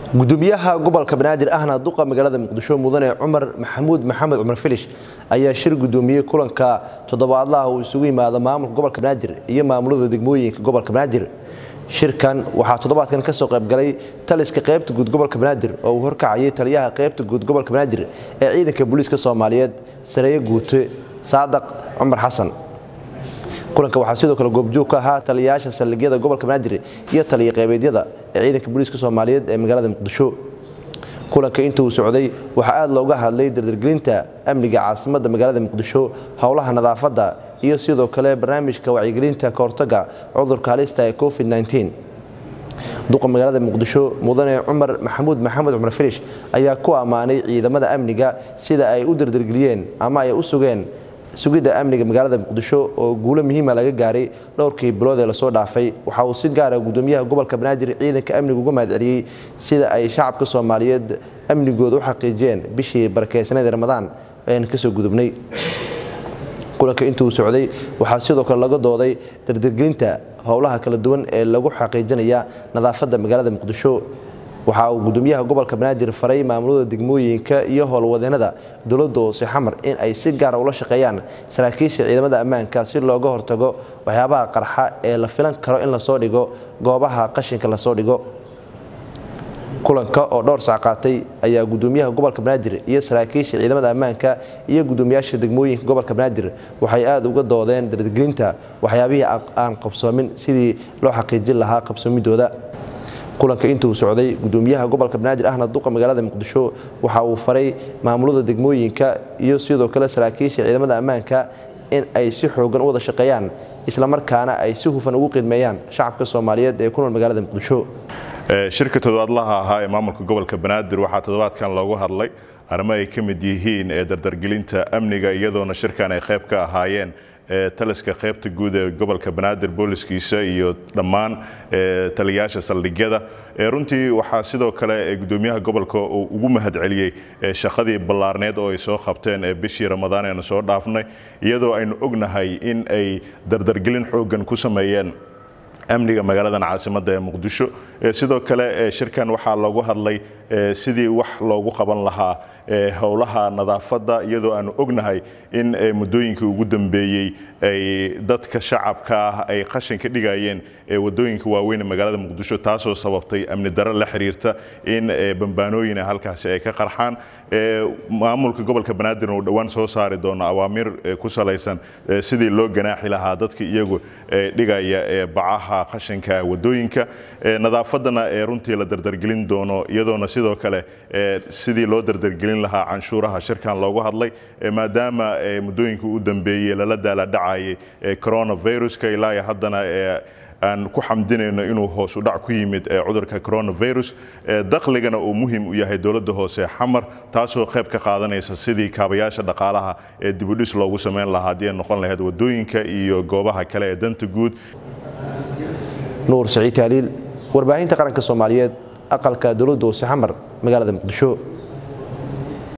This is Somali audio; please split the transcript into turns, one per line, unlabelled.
gudoomiyaha gobolka banaadir ahna duqa magaalada muqdisho mudane cumar maxamuud maxamed cumar filish ayaa shir gudoomiyey kulanka toddobaadlaha uu isugu yimaado maamulka gobolka banaadir iyo maamulada degmooyinka gobolka banaadir shirkan waxaa toddobaadkan ka soo qaybgalay taliska qaybta guud gobolka banaadir oo uu horkacayay taliyaha qaybta guud gobolka banaadir ee ciidanka booliiska soomaaliyeed sareeye guute saadaq cumar xasan kulanka waxaa sidoo kale goobjoog ka ahaa taliyayaasha saldhigyada gobolka banaadir iyo taliya qaybeedyada ee ciidanka booliiska soomaaliyeed ee magaalada muqdisho kulanka inta uu socday waxaa aad looga hadlay dardargelinta amniga caasimadda magaalada muqdisho howlaha nadaafadda iyo sidoo kale barnaamijka wacyigelinta kahortaga cudurka halista ee covid duqa magaalada muqdisho mudane cumar maxamuud maxamed cumar filish ayaa ku ammaanay ciidamada amniga sida ay u dardargeliyeen ama ay u sugeen sugidda amniga magaalada muqdisho oo guulo muhiima laga gaaray dhowrkii bilood ee lasoo dhaafay waxa uu si gaara gudoomiyaha gobolka banaadir ciidanka amniga uga mahadceliyey sida ay shacabka soomaaliyeed amnigooda u xaqiijiyeen bishii barakeysaneed ramadaan ayaan kasoo gudubnay kulanka intuu socday waxaa sidoo kale laga dooday dardargelinta howlaha kala duwan ee lagu xaqiijinaya nadaafadda magaalada muqdisho waxa uu gudoomiyaha gobolka banaadir faray maamulada degmooyinka iyo howlwadeenada dowladda hoose xamar in ay si gaara ula shaqeeyaan saraakiisha ciidamada ammaanka si looga hortago waxyaabaha qarxa ee la filan karo in lasoo dhigo goobaha qashinka lasoo dhigo kulanka oo dhowr sac qaatay ayaa gudoomiyaha gobolka banaadir iyo saraakiisha ciidamada ammaanka iyo gudoomiyaasha degmooyinka gobolka banaadir waxay aada uga doodeen dardargelinta waxyaabihii aan qabsoomin sidii loo xaqiijin lahaa qabsoomidooda kulanka intuu socday gudoomiyaha gobolka banaadir ahna duqa magaalada muqdisho waxa uu faray maamulada degmooyinka iyo sidoo kale saraakiisha ciidamada ammaanka in ay si xoogan u wada shaqeeyaan islamarkaana ay si hufan ugu qiidmeeyaan shacabka soomaaliyeed ee ku nool magaalada muqdisho
shirka toddobaadlaha ahaa ee maamulka gobolka banaadir waxaa toddobaadkan loogu hadlay arrimo ay ka mid yihiin ee dardargelinta amniga iyadoona shirkan ay qayb ka ahaayeen taliska qaybta guud ee gobolka banaadir booliskiisa iyo dhammaan taliyayaasha saldhigyada runtii waxaa sidoo kale gudoomiyaha gobolka uu ugu mahadceliyey shaqadii ballaarneed oo ay soo qabteen bishii ramadaan eenu soo dhaafnay iyadoo aynu ognahay in ay dardargelin xooggan ku sameeyeen amniga magaaladan caasimadda ee muqdisho sidoo kale shirkan waxaa loogu hadlay sidii wax loogu qaban lahaa howlaha nadaafadda iyadoo aanu ognahay in muddooyinkii ugu dambeeyey ay dadka shacabka ah ay qashin ka dhigayeen wadooyinka waaweyn ee magaalada muqdisho taasoo sababtay amni daro la xiriirta in bambaanooyin halkaasi ay ka qarxaan maamulka gobolka banaadirna uu dhowaan soo saari doono awaamiir ku salaysan sidii loo ganaaxi lahaa dadka iyagu dhigaya bacaha qashinka wadooyinka nadaafaddana runtii la dardargelin doono iyadoona sidoo kale sidii loo dardargelin lahaa canshuuraha shirkan loogu hadlay maadaama muddooyinka u dambeeyey lala daaladhacayay coronaviruska ilaa haddana aan ku xamdinayno inuu hoos u dhac ku yimid cudurka coronavirus dakhligana uu muhiim u yahay dowladda hoose xamar taasoo qayb ka qaadanaysa sidii kaabayaasha dhaqaalaha ee dibudhis loogu samayn lahaa haddii ay noqon lahayd wadooyinka iyo goobaha kale ee danta guud
nuur saciid taaliil warbaahinta qaranka soomaaliyeed aqalka dowladda hoose xamar magaalada muqdisho